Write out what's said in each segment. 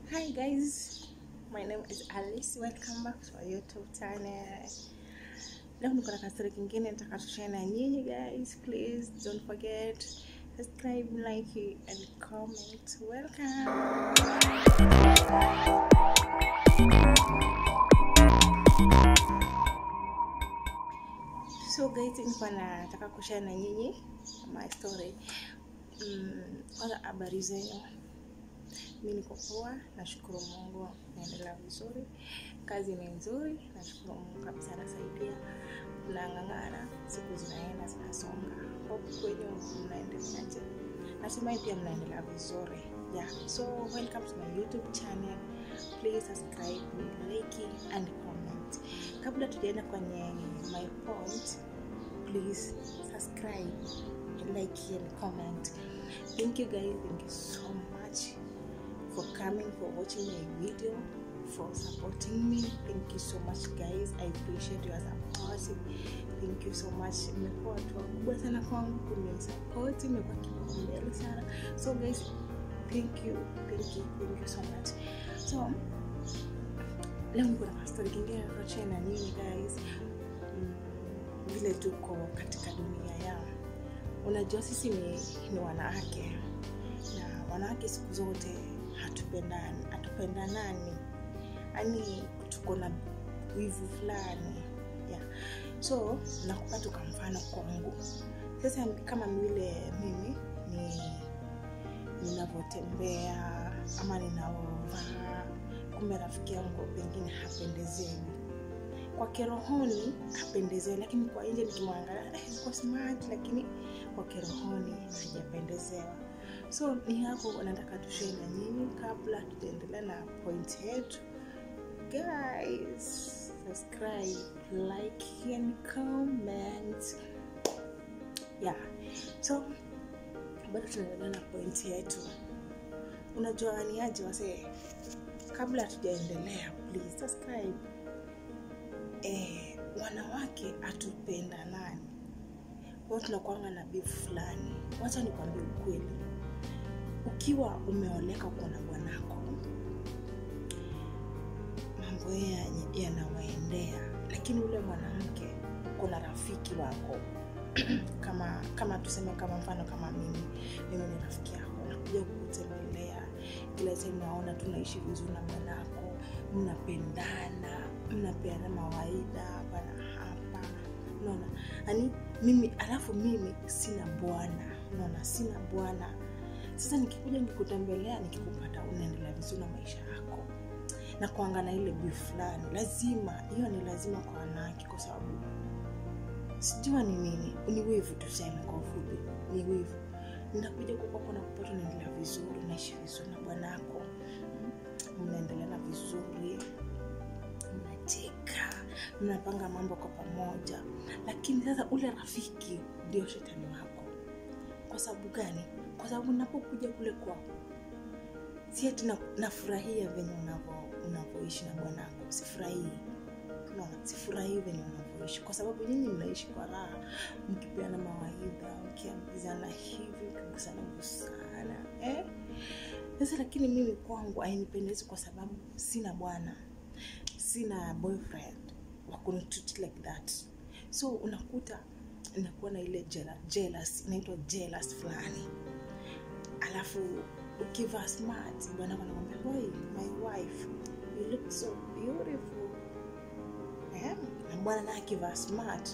Hi guys, my name is Alice. Welcome back to our YouTube channel. Leo niko na kastori kingine nataka tushare na nyinyi guys. Please don't forget subscribe, like and comment. Welcome. So guys, nilikuwa nataka kushare na nyinyi my story. Mm, kwanza habari zenu mi niko poa, nashukuru Mungu, naendelea vizuri, kazi ni nzuri, nashukuru Mungu kabisa, anasaidia, mnang'ang'ana, siku zinaenda zinasonga. Hope kwenyu mnaendeleaje? Natumai pia mnaendelea vizuri. Yeah, so welcome to my YouTube channel. Please subscribe, like and comment. Kabla tujaenda kwenye my point, please subscribe, like and comment. Thank you guys, thank you so much for coming, for watching my video, for supporting me. Thank you so much guys. I appreciate your support. Thank you so much. Mmekuwa watu wakubwa sana kwangu, kunisupport, imekuwa kipaumbele sana. So guys, thank you, thank you, thank you so much. So leo niko na story kingine nakochea na nyinyi guys. Mm, vile tuko katika dunia ya unajua sisi ni, ni wanawake na wanawake siku zote hatupendani hatupendanani yani tuko na wivu fulani yeah. so nakupa tu kwa mfano kwangu sasa kama vile mimi ni ninavyotembea ama ninavyovaa kumbe rafiki yangu pengine hapendezewi kwa kirohoni hapendezewi lakini kwa nje nikimwangalia eh, kwa smart lakini kwa kirohoni hajapendezewa so ni hapo nataka tushee na nyinyi kabla tujaendelea na point yetu guys subscribe like and comment yeah so bado tunaendelea na point yetu unajua ni aje wasee kabla hatujaendelea please subscribe eh, wanawake hatupenda nani wao tunakwanga na bifu fulani wacha nikwambie ukweli ukiwa umeoleka uko na bwanako mambo yeye yanawaendea lakini ule mwanamke uko na rafiki wako kama kama tuseme kama mfano kama mimi mimi ni rafiki yako nakuja kukutembelea kila sehemu naona tunaishi vizuri na bwanako mnapendana mnapeana mawaidha hapa na hapa unaona yani mimi alafu mimi sina bwana unaona sina bwana sasa nikikuja nikikutembelea nikikupata unaendelea vizuri na maisha yako na kuangana ile biu fulani lazima hiyo ni lazima kwa wanawake kwa sababu sijua ni nini ni wivu tuseme kwa ufupi ni wivu ninakuja kukwako na kupata unaendelea vizuri unaishi vizuri na bwanako mnaendelea na vizuri mnacheka mnapanga mambo kwa pamoja lakini sasa ule rafiki ndio shetani wako kwa sababu gani kwa sababu napokuja kule kwao si ati na- nafurahia venye unavo- unavoishi na bwanako sifurahii unaona sifurahii venye unavyoishi kwa sababu nyinyi mnaishi kwa raha mkipeana mawaidha mkiambizana hivi mkigusana gusana eh? sasa lakini mimi kwangu ainipendezi kwa sababu sina bwana sina boyfriend wakunitreat like that so unakuta inakuwa na ile jela- jealous inaitwa jealous fulani alafu ukivaa smart bwana anakwambia boy my wife you look so beautiful eh? na bwana naye akivaa smart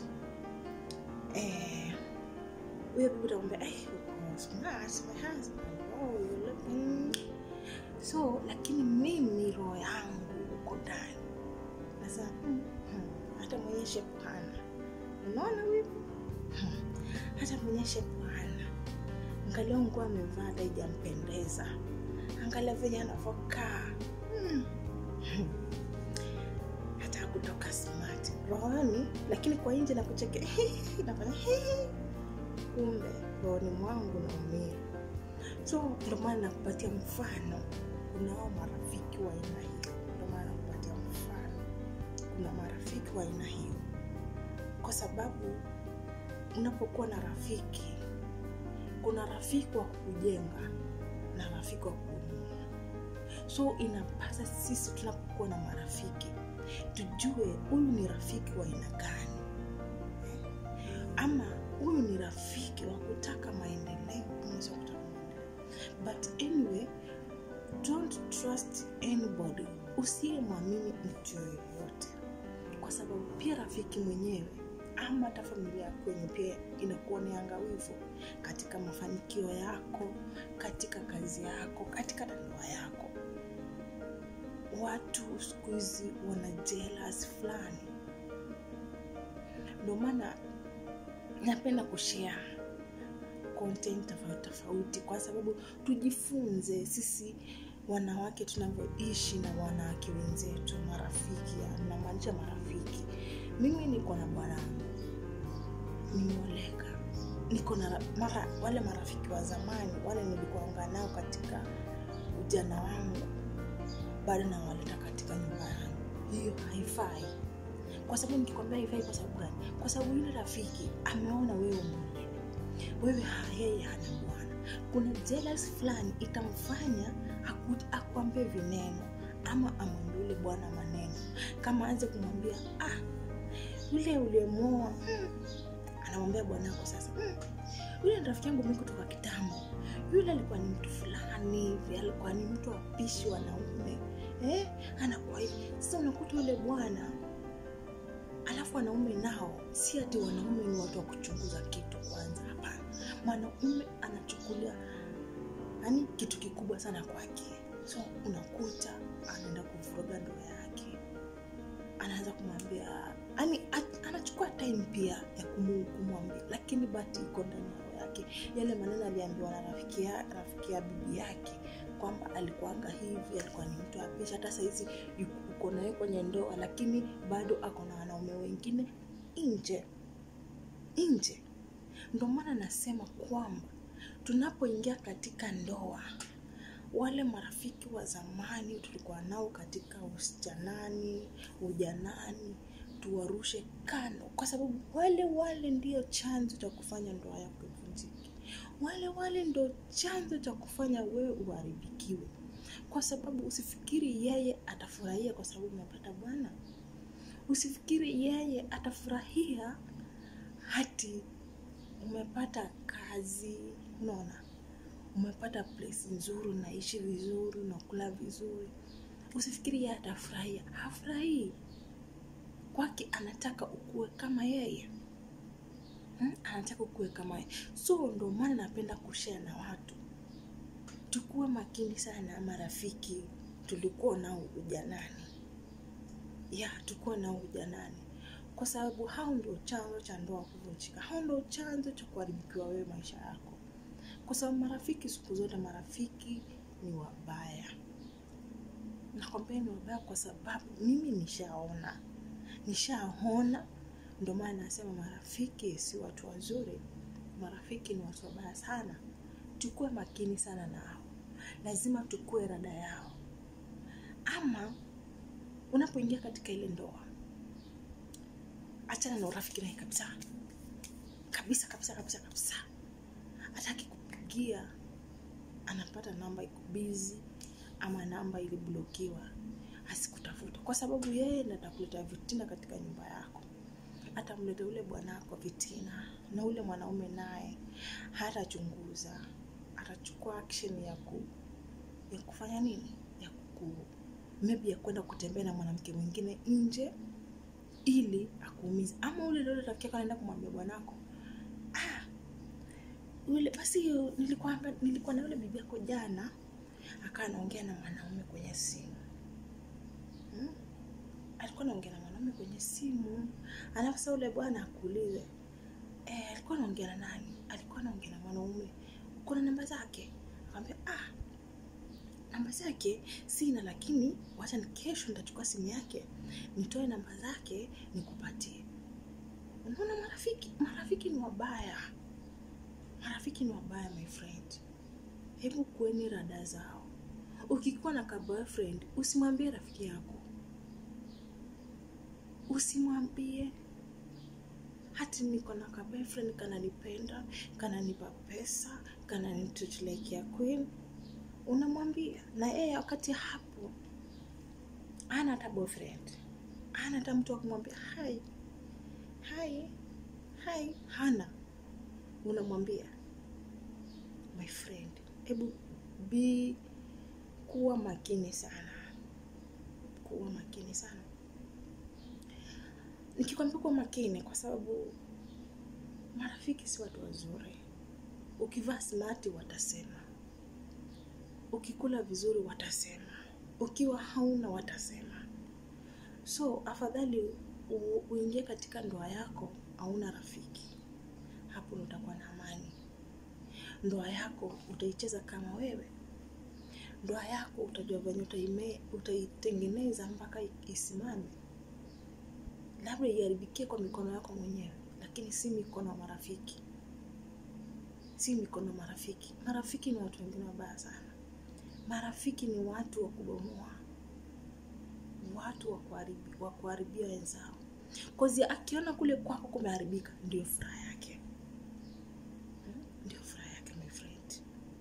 eh, huyo bibi utakwambia hey, uko smart my husband oh, you look mm. so lakini mimi roho yangu uko ndani nasema hmm, hmm, hata mwenye shepu hana unaona huyu hmm, hata mwenye shepu hana angalia nguo amevaa hata ijampendeza angalia venye anavokaa hmm. hmm. hata kutoka smart rohoni lakini kwa nje nakucheke nafanya kumbe rohoni mwangu naumia so ndio maana nakupatia mfano kunao marafiki wa aina hiyo ndio maana nakupatia mfano kuna marafiki wa aina hiyo kwa sababu unapokuwa na rafiki kuna rafiki wa kukujenga na rafiki wa kukuinua so inapasa sisi tunapokuwa na marafiki tujue huyu ni rafiki wa aina gani ama huyu ni rafiki wa kutaka maendeleo ama sio kutaka maendeleo but anyway don't trust anybody usiyemwamini mtu yoyote kwa sababu pia rafiki mwenyewe ama hata familia yako yenye pia inakuwa ni angawivu katika mafanikio yako katika kazi yako katika ndoa yako watu siku hizi wana jealous fulani ndio maana napenda kushare content tofauti tofauti kwa sababu tujifunze sisi wanawake tunavyoishi na wanawake wenzetu marafiki namaanisha marafiki mimi niko na bwanangu nimeoleka niko na mara wale marafiki wa zamani wale nilikuanga nao katika ujana wangu bado nawaleta katika nyumba yangu hiyo haifai kwa sababu nikikwambia haifai kwa sababu gani kwa sababu yule rafiki ameona wewe mwingine wewe ha- yeye hana bwana kuna jealous fulani itamfanya aku- akuambie vineno ama amwambie yule bwana maneno kama aanze kumwambia ah yule uliyemwoa mm. anamwambia bwanako sasa mm. yule ni rafiki yangu mi kutoka kitambo yule alikuwa ni mtu fulani hivi alikuwa ni mtu apishi wanaume eh? anakuwa hivi sasa unakuta yule bwana alafu wanaume nao si ati wanaume ni watu wa kuchunguza kitu kwanza hapana mwanaume anachukulia yani kitu kikubwa sana kwake so unakuta anaenda kuvuruga ndoa yake anaanza kumwambia yani anachukua time pia ya kumu- kumwambia lakini bati iko ndani ya roho yake yale maneno aliambiwa na rafiki ya, rafiki ya bibi yake kwamba alikuanga hivi alikuwa ni mtu apisha hata sahizi yuko- uko naye kwenye ndoa lakini bado ako na wanaume wengine nje nje ndo maana nasema kwamba tunapoingia katika ndoa wale marafiki wa zamani tulikuwa nao katika usijanani ujanani tuwarushe kando kwa sababu wale wale ndio chanzo cha kufanya ndoa yako ivunjike wale wale ndo chanzo cha kufanya wewe uharibikiwe kwa sababu usifikiri yeye atafurahia kwa sababu umepata bwana usifikiri yeye atafurahia hati umepata kazi unaona umepata place nzuri unaishi vizuri unakula vizuri usifikiri yeye atafurahia hafurahii kwake anataka ukuwe kama yeye hmm? anataka ukuwe kama yeye so ndo maana napenda kushare na watu tukuwe makini sana na marafiki tulikuwa nao ujanani ya tukuwa nao ujanani kwa sababu hao ndio chanzo cha ndoa kuvunjika hao ndio chanzo cha kuharibikiwa wewe maisha yako kwa sababu marafiki siku zote marafiki ni wabaya nakwambia ni wabaya kwa sababu mimi nishaona nishaona ndio maana nasema marafiki si watu wazuri marafiki ni watu wabaya sana tukuwe makini sana nao lazima tukue rada yao ama unapoingia katika ile ndoa achana na urafiki naye kabisa kabisa kabisa kabisa kabisa hataki kupigia anapata namba iko bizi ama namba iliblokiwa asikutafuta kwa sababu yeye ndo atakuleta vitina katika nyumba yako atamleta ule bwanako vitina na ule mwanaume naye hatachunguza atachukua action ya ku ya kufanya nini ya ku maybe ya kwenda kutembea na mwanamke mwingine nje ili akuumize ama ule ule rafiki yako anaenda kumwambia bwanako ah, yule basi hiyo nilikuwa nilikuwa na yule bibi yako jana akawa anaongea na mwanaume kwenye simu hmm? alikuwa anaongea na mwanaume kwenye simu alafu sasa ule bwana akuulize eh, alikuwa anaongea na nani alikuwa anaongea na mwanaume kuna namba zake akamwambia ah namba zake sina lakini wacha ni kesho nitachukua simu yake nitoe namba zake nikupatie unaona marafiki marafiki ni wabaya marafiki ni wabaya my friend hebu kueni rada zao ukikuwa na ka boyfriend usimwambie rafiki yako usimwambie hati niko na ka boyfriend kananipenda kananipa pesa kananitreat like ya queen unamwambia na yeye wakati hapo ana hata boyfriend ana hata mtu wa kumwambia hai hai hai hana unamwambia my friend hebu be kuwa makini sana kuwa makini sana nikikwambia kuwa makini kwa sababu marafiki si watu wazuri ukivaa smart watasema ukikula vizuri watasema ukiwa hauna watasema so afadhali u- uingie katika ndoa yako hauna rafiki hapo ndo utakuwa na amani ndoa yako utaicheza kama wewe ndoa yako utajua venye utaime- utaitengeneza mpaka i- isimame labda iharibikie kwa mikono yako mwenyewe lakini si mikono ya marafiki si mikono ya marafiki marafiki ni watu wengine wabaya sana marafiki ni watu wa kubomoa watu wa kuharibi- wa kuharibia wenzao kozi akiona kule kwako kumeharibika ndio furaha yake Hmm? ndio furaha yake my friend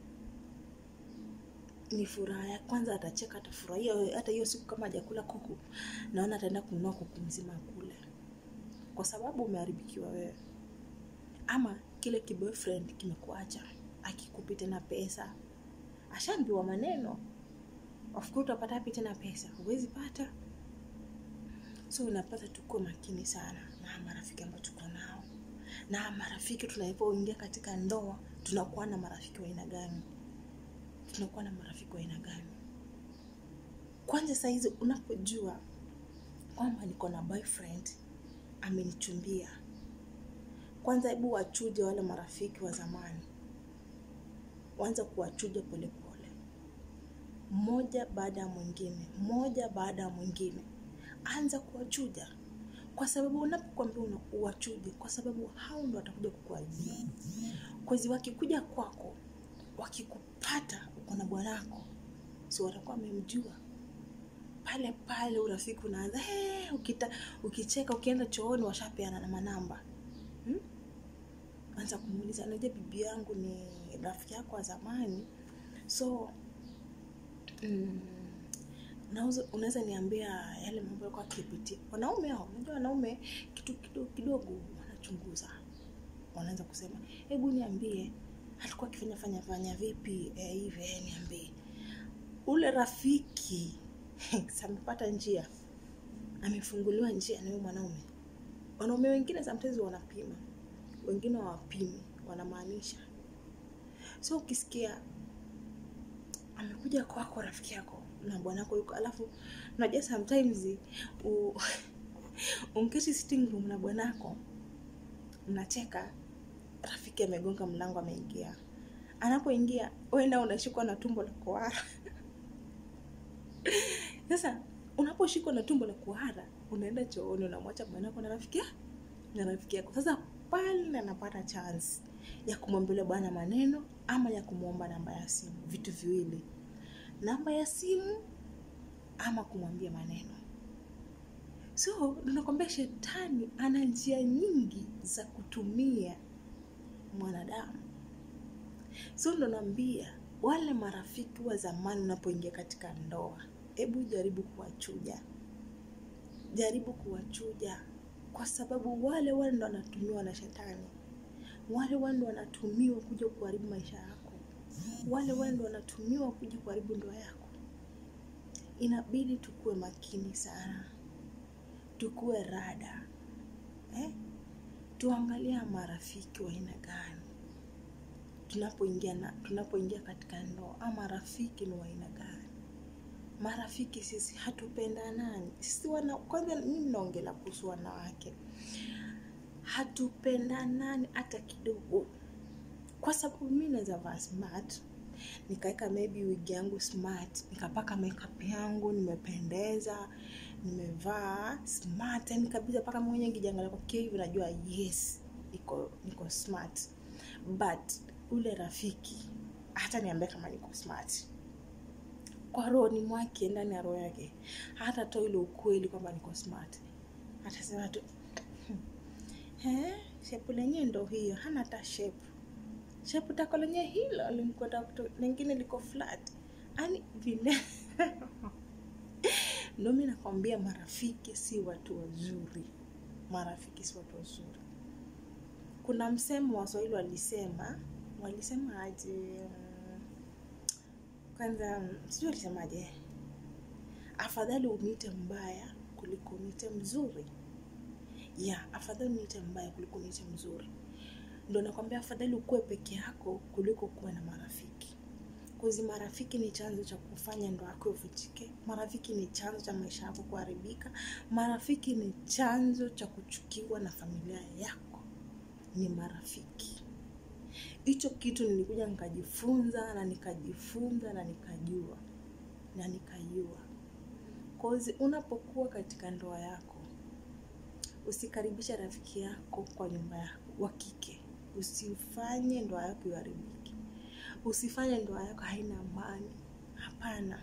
ni furaha ya kwanza atacheka atafurahia hata hiyo siku kama hajakula kuku naona ataenda kununua kuku mzima kule kwa sababu umeharibikiwa wewe ama kile kiboyfriend kimekuacha akikupi tena pesa ashaambiwa maneno of course utapata wapi tena pesa huwezi pata so unapata tukuwe makini sana na marafiki ambao tuko nao na marafiki tunapoingia katika ndoa tunakuwa na marafiki wa aina gani tunakuwa na marafiki wa aina gani kwanza sahizi unapojua kwamba niko na boyfriend amenichumbia kwanza hebu wachuje wale marafiki wa zamani wanza kuwachuja polepole mmoja baada ya mwingine mmoja baada ya mwingine anza kuwachuja kwa sababu unapokwambia una- uwachuje kwa sababu hao ndo watakuja kukuharibia kwezi wakikuja kwako wakikupata uko na bwanako si watakuwa wamemjua pale pale urafiki unaanza hey, ukita, ukicheka ukienda chooni washapeana na manamba hmm? anza kumuuliza najua bibi yangu ni rafiki yako wa zamani so mm, unaweza- unaweza niambia yale mambo yalikuwa akipitia wanaume hao unajua wanaume kitu kidogo kidogo wanachunguza wanaanza kusema hebu niambie alikuwa akifanya fanya fanya vipi eh, hivi eh, niambie ule rafiki samepata njia amefunguliwa njia na huyo mwanaume wanaume wengine sometimes wanapima wengine hawapimi wanamaanisha so ukisikia amekuja kwako rafiki yako na bwanako yuko alafu unajua sometimes u- unketi sitting room na bwanako mnacheka rafiki amegonga mlango ameingia anapoingia wenda unashikwa na tumbo la kuhara sasa unaposhikwa na tumbo la kuhara unaenda chooni unamwacha bwanako na rafiki ya- na rafiki yako sasa pale anapata chance ya kumwambia bwana maneno ama ya kumwomba namba ya simu vitu viwili namba ya simu ama kumwambia maneno so nakwambia shetani ana njia nyingi za kutumia mwanadamu so ndo naambia wale marafiki wa zamani unapoingia katika ndoa hebu jaribu kuwachuja jaribu kuwachuja kwa sababu wale wale ndo wanatumiwa na shetani wale wale ndo wanatumiwa kuja kuharibu maisha yako wale wale ndo wanatumiwa kuja kuharibu ndoa yako inabidi tukuwe makini sana tukuwe rada eh? tuangalia marafiki wa aina gani tunapoingia na tunapoingia katika ndoa ama marafiki ni wa aina gani marafiki sisi hatupendanani sisi wana kwanza mimi naongelea kuhusu wanawake hatupendanani hata kidogo kwa sababu mi naweza vaa smart nikaweka maybe wigi yangu smart nikapaka makeup yangu nimependeza nimevaa smart yani kabisa mpaka mwenye nkijiangalia kwa kioo hivi najua yes niko niko smart but ule rafiki hata niambia kama niko smart kwa rohoni mwake ndani ya roho yake hata toa ile ukweli kwamba niko smart atasema tu "Eh, shepu lenyewe ndo hiyo hana hata shepu shepu tako lenyewe hilo limkwenda kuto- lingine liko flat ani vile Ndio mi nakwambia marafiki si watu wazuri, marafiki si watu wazuri. Kuna msemo Waswahili walisema, walisema aje? mm, Kwanza mm, sijui walisemaje, afadhali uniite mbaya kuliko uniite mzuri. Ya, afadhali uniite mbaya kuliko uniite mzuri. Ndo nakwambia afadhali ukuwe peke yako kuliko kuwa na marafiki. Kuzi marafiki ni chanzo cha kufanya ndoa yako ivunjike. Marafiki ni chanzo cha maisha yako kuharibika. Marafiki ni chanzo cha kuchukiwa na familia yako. Ni marafiki. Hicho kitu nilikuja nikajifunza na nikajifunza na nikajua na nikajua. Kozi unapokuwa katika ndoa yako, usikaribishe rafiki yako kwa nyumba yako wa kike. Usifanye ndoa yako iharibike. Usifanye ndoa yako haina amani. Hapana,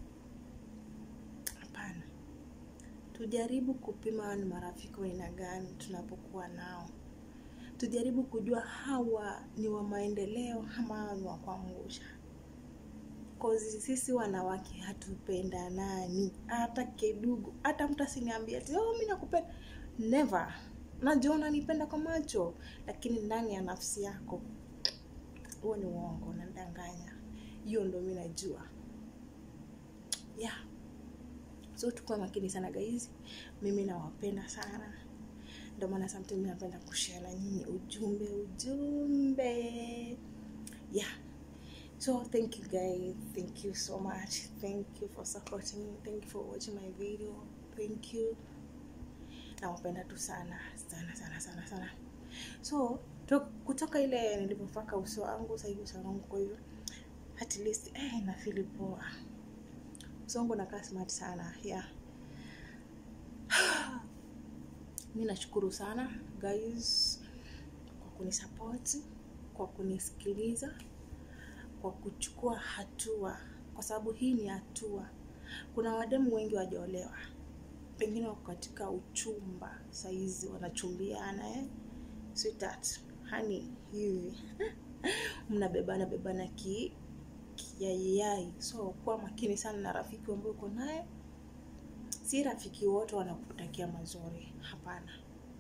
hapana. Tujaribu kupima hawa ni marafiki wa aina gani tunapokuwa nao. Tujaribu kujua hawa ni wa maendeleo ama hawa ni wa kuangusha. Kozi sisi wanawake hatupendanani hata kidogo. Hata mtu asiniambie ati oh, mimi nakupenda. Never. Najua unanipenda kwa macho, lakini ndani ya nafsi yako huo ni uongo, unadanganya. Hiyo ndo mi najua. Yeah. So tukuwa makini sana guys. Mimi nawapenda sana. Ndio maana sometimes napenda kushare na nyinyi ujumbe ujumbe. Yeah. So thank you guys. Thank you so much. Thank you for supporting me. Thank you for watching my video. Thank you. Nawapenda tu sana sana sana sana sana. So to, kutoka ile nilipopaka uso wangu sasa hivi uso wangu kwa hivyo at least eh, na feel poa. Uso wangu unakaa smart sana. Yeah. Mi nashukuru sana guys kwa kunisupport, kwa kunisikiliza, kwa kuchukua hatua, kwa sababu hii ni hatua. Kuna wademu wengi wajaolewa, pengine wako katika uchumba saizi, wanachumbiana eh? Sweetheart, honey, hivi mnabebana bebana ki kiyaiyai. So kuwa makini sana na rafiki ambaye uko naye si rafiki wote wanakutakia mazuri. Hapana,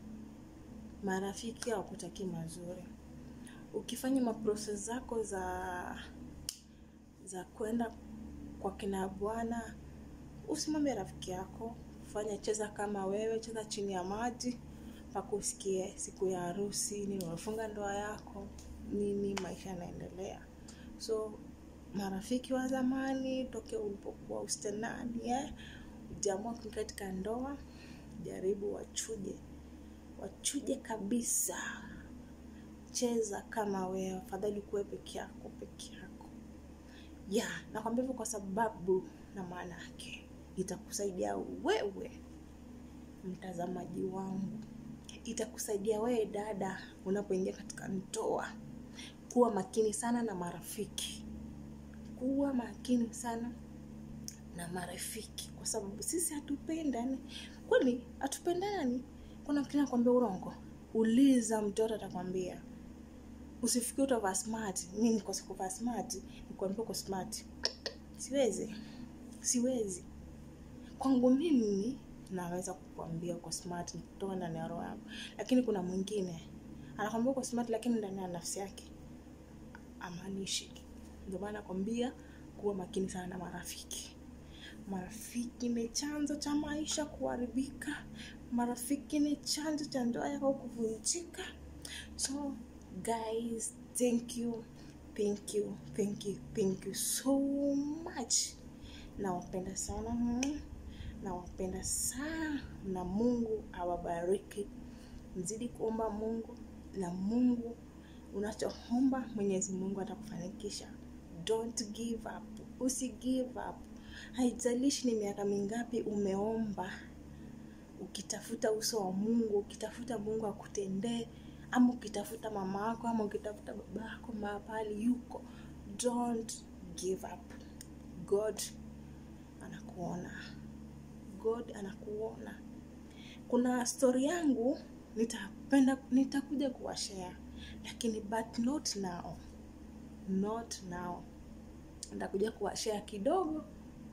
marafiki hawakutakia mazuri. Ukifanya maproses zako za za kwenda kwa kina bwana, usimwambie rafiki yako. Fanya, cheza kama wewe, cheza chini ya maji mpaka usikie siku ya harusi, nini umefunga ndoa yako, nini, maisha yanaendelea. So marafiki wa zamani, tokea ulipokuwa ustenani eh? ujaamua kuingia katika ndoa, jaribu wachuje, wachuje kabisa. Cheza kama wewe, afadhali kuwe peke yako peke yako. Ya, nakwambia hivyo kwa sababu na maana yake itakusaidia wewe mtazamaji wangu, itakusaidia wewe dada, unapoingia katika ndoa. Kuwa makini sana na marafiki, kuwa makini sana na marafiki, kwa sababu sisi hatupendani. Kwani hatupendani? Kuna mtu anakwambia urongo? Uliza mtoto, atakwambia. Usifikiri utavaa smart. Mimi niko sikuvaa smart, nikwambia uko smart. Siwezi, siwezi. Kwangu mimi naweza kukuambia uko smart kutoka ndani ya roho yangu, lakini kuna mwingine anakwambia uko smart, lakini ndani ya nafsi yake amaanishi. Ndio maana nakwambia kuwa makini sana na marafiki. Marafiki ni chanzo cha maisha kuharibika. Marafiki ni chanzo cha ndoa yako kuvunjika. So guys, thank you, thank you, thank you, thank you so much. Nawapenda sana, mm, nawapenda sana, na Mungu awabariki. Mzidi kuomba Mungu, na Mungu unachoomba Mwenyezi Mungu atakufanikisha. Don't give up, usi give up. Haijalishi ni miaka mingapi umeomba ukitafuta uso wa Mungu, ukitafuta Mungu akutendee, ama ukitafuta mama yako, ama ukitafuta baba yako mahali yuko, don't give up. God anakuona, God anakuona. Kuna stori yangu nitapenda, nitakuja kuwashare, lakini but not now, not now. Nitakuja kuwashare kidogo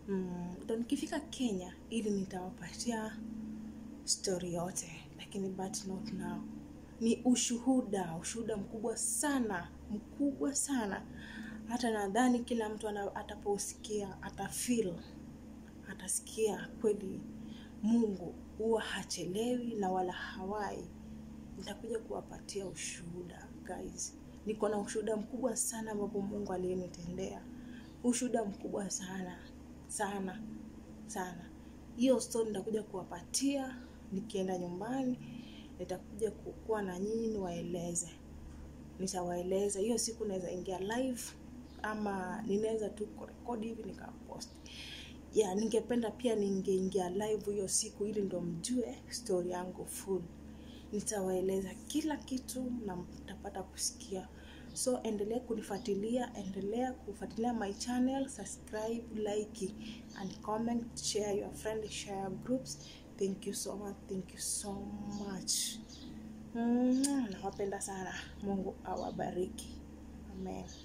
mm, ndo nikifika kenya ili nitawapatia stori yote lakini but not now ni ushuhuda ushuhuda mkubwa sana mkubwa sana hata nadhani kila mtu ana- ataposikia atafil atasikia kweli mungu huwa hachelewi na wala hawai nitakuja kuwapatia ushuhuda guys niko na ushuhuda mkubwa sana ambapo mungu aliyenitendea ushuhuda mkubwa sana sana sana hiyo story nitakuja kuwapatia nikienda nyumbani nitakuja kukuwa na nyinyi niwaeleze nitawaeleza hiyo siku naweza ingia live ama ninaweza tu kurekodi hivi nikapost ya ningependa pia ningeingia live hiyo siku ili ndo mjue story yangu full nitawaeleza kila kitu na mtapata kusikia so endelea kunifuatilia endelea kufuatilia my channel subscribe like and comment share your friend share your groups thank you so much thank you so much mm, nawapenda sana mungu awabariki amen